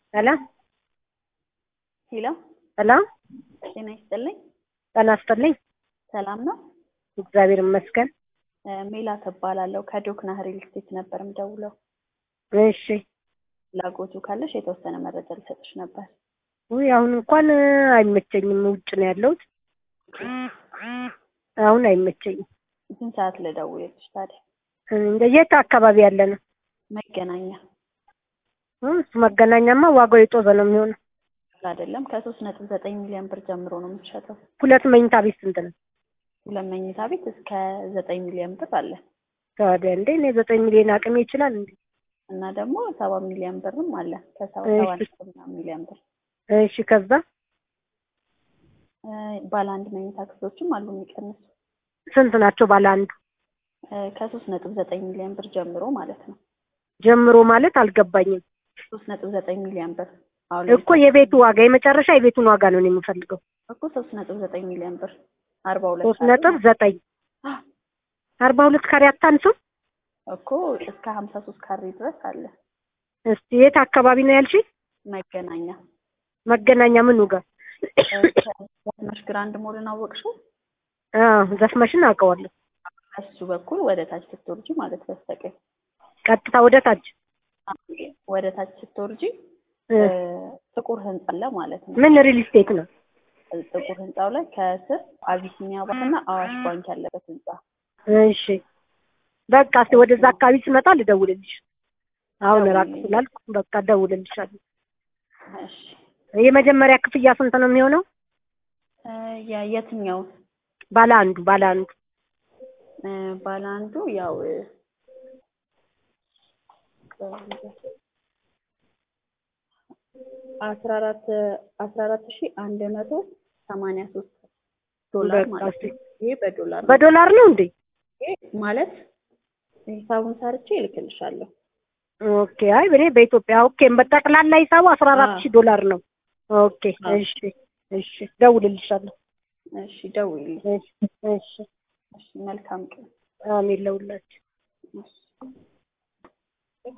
ሰላም ሄሎ ሰላም ጤና ይስጥልኝ። ጤና ይስጥልኝ። ሰላም ነው? እግዚአብሔር ይመስገን። እ ሜላት እባላለሁ ከዶክና ሪል ስቴት ነበር የምደውለው። እሺ ፍላጎቱ ካለሽ የተወሰነ መረጃ ልሰጥሽ ነበር። ውይ አሁን እንኳን እ አይመቸኝም። ውጭ ነው ያለሁት። አሁን አይመቸኝም። ስንት ሰዓት ልደውልልሽ ታዲያ? እንደ የት አካባቢ ያለ ነው? መገናኛ እ እሱ መገናኛማ ዋጋው የጦዘ ነው የሚሆነው። አይደለም ከሶስት ነጥብ ዘጠኝ ሚሊዮን ብር ጀምሮ ነው የምትሸጠው። ሁለት መኝታ ቤት ስንት ነው? ሁለት መኝታ ቤት እስከ ዘጠኝ ሚሊዮን ብር አለ ታዲያ እንዴ እኔ ዘጠኝ ሚሊዮን አቅሜ ይችላል እንዴ? እና ደግሞ ሰባ ሚሊዮን ብርም አለ ከሰባ እሺ። ሰባ ነጥብ ምናምን ሚሊዮን ብር እሺ ከዛ እ ባለ አንድ መኝታ ክፍሎችም አሉ የሚቀንሱ ስንት ናቸው ባለ አንዱ? እ ከሶስት ነጥብ ዘጠኝ ሚሊዮን ብር ጀምሮ ማለት ነው። ጀምሮ ማለት አልገባኝም ሶስት ነጥብ ዘጠኝ ሚሊዮን ብር አሁን እኮ የቤቱ ዋጋ የመጨረሻ የቤቱን ዋጋ ነው እኔ የምፈልገው። እኮ ሶስት ነጥብ ዘጠኝ ሚሊዮን ብር አርባ ሁለት ሶስት ካሬ ነጥብ ዘጠኝ አ፣ አርባ ሁለት ካሬ አታንስም? እኮ እስከ ሀምሳ ሶስት ካሬ ድረስ አለ። እስቲ የት አካባቢ ነው ያልሽኝ? መገናኛ መገናኛ ምኑ ጋር? መሽ ግራንድ ሞልን አወቅሽው? አዎ ዘፍመሽን አውቀዋለሁ። እሱ በኩል ወደ ታች ስትወርጂ ማለት በስተቀኝ ቀጥታ ወደ ታች ወደ ታች ስትወርጂ እ፣ እ፣ ጥቁር ህንጻ አለ ማለት ነው። ምን ሪል ስቴት ነው? ጥቁር ህንጻው ላይ ከስር አቢሲኒያ ባንክና አዋሽ ባንክ ያለበት ህንጻ እሺ በቃ እስቲ ወደዛ አካባቢ ስመጣ ልደውልልሽ። አሁን ራቅ ደውዪልኝ። ስላልኩ በቃ እደውልልሻለሁ። እሺ የመጀመሪያ ክፍያ ስንት ነው የሚሆነው? እ፣ የ- የትኛው ባለ አንዱ ባለ አንዱ እ፣ ባለ አንዱ ያው እ፣ አስራ አራት አስራ አራት ሺህ አንድ መቶ ሰማንያ ሶስት ዶላር በቃ ማለት እስቲ ነው። ይሄ በዶላር ነው። በዶላር ነው እንዴ? ይሄ ማለት ሂሳቡን ሰርቼ እልክልሻለሁ። ኦኬ አይ እኔ በኢትዮጵያ ኦኬ በጠቅላላ ሂሳቡ አስራ አራት ሺህ ዶላር ነው። ኦኬ አዎ። እሺ እሺ እደውልልሻለሁ። እሺ ደውዪልኝ። እሺ እሺ እሺ መልካም ቀን። አሜን ለሁላችሁ። እሺ